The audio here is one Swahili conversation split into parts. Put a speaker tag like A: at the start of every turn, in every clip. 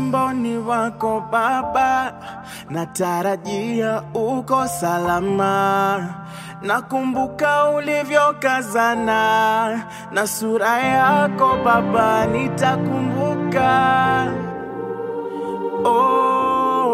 A: wimbo ni wako Baba, natarajia uko salama. Nakumbuka ulivyokazana na sura yako Baba, nitakumbuka. Oh,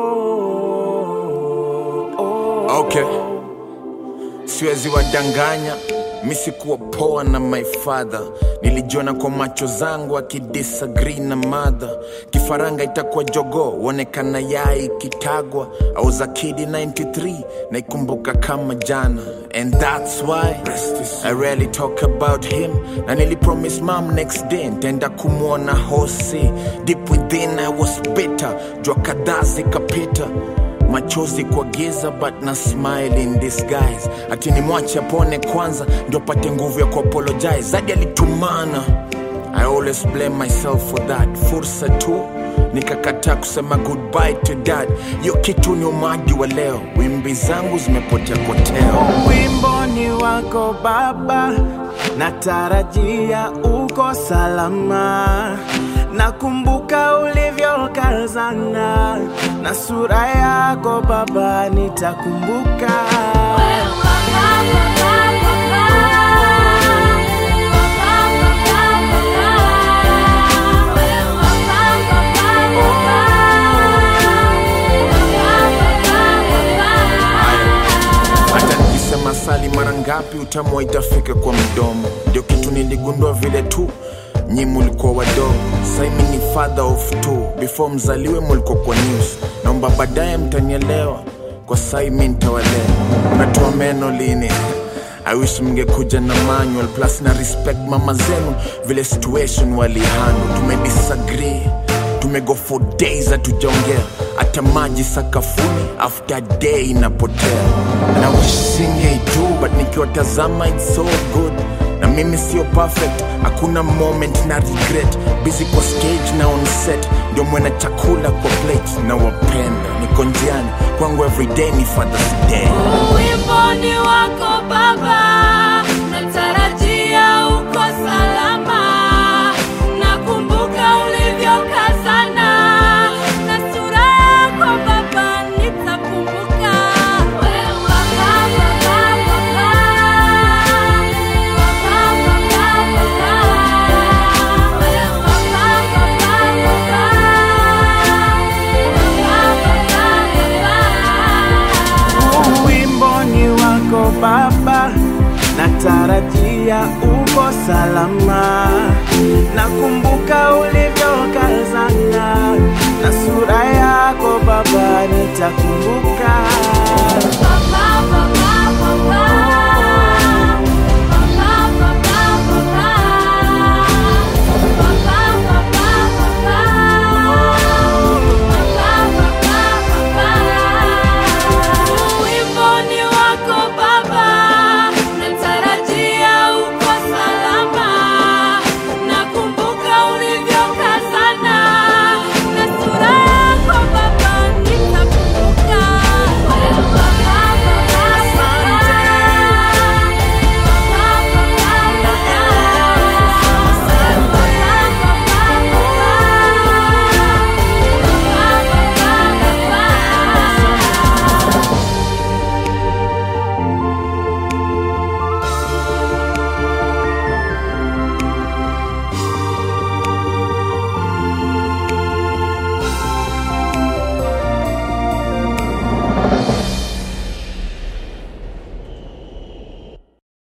A: oh,
B: Okay, siwezi wadanganya, mi sikuwa poa na my father. Nilijiona kwa macho zangu akidisagree na madha. Kifaranga itakuwa jogo, uonekana yai kitagwa. I was a kid in 93, naikumbuka kama jana. And that's why I rarely talk about him. Na nilipromise mom next day ntaenda kumwona hosi. Deep within I was bitter, jua kadhaa zikapita machozi kwa giza but na smile in disguise ati ni mwache apone kwanza ndio pate nguvu ya kuapologize zadi alitumana i always blame myself for that fursa tu nikakataa kusema goodbye to dad hiyo kitu ni umadi wa leo wimbi zangu zimepotea poteo
A: wimbo ni wako Baba, natarajia uko salama. Nakumbuka ulivyokazana na sura yako Baba, nitakumbuka.
B: hata nikisema sali mara ngapi utamu itafika kwa mdomo ndio kitu niligundua vile tu nyi mulikuwa wadogo saimi ni father of two before mzaliwe mulikuwa kwa news naomba baadaye mtanielewa kwa sai mi ntawalea unatoa meno lini I wish mngekuja na manual plus na respect mama zenu vile situation walihandle tumedisagree tumego for days hatujaongea hata maji sakafuni after day inapotea na wishingei tu but nikiwatazama it's so good na mimi sio perfect hakuna moment na regret busy kwa stage na on set ndio mwena chakula kwa plate na wapenda niko njiani kwangu everyday ni fathers day
C: Wimbo ni wako Baba, natarajia uko salama. Nakumbuka ulivyokazana na sura yako Baba, nitakumbuka. Wewe Baba, Baba, Baba. Baba, Baba, Baba. Wewe Baba, Baba, Baba. Baba, Baba, Baba.
A: wimbo ni wako Baba, natarajia uko salama. Nakumbuka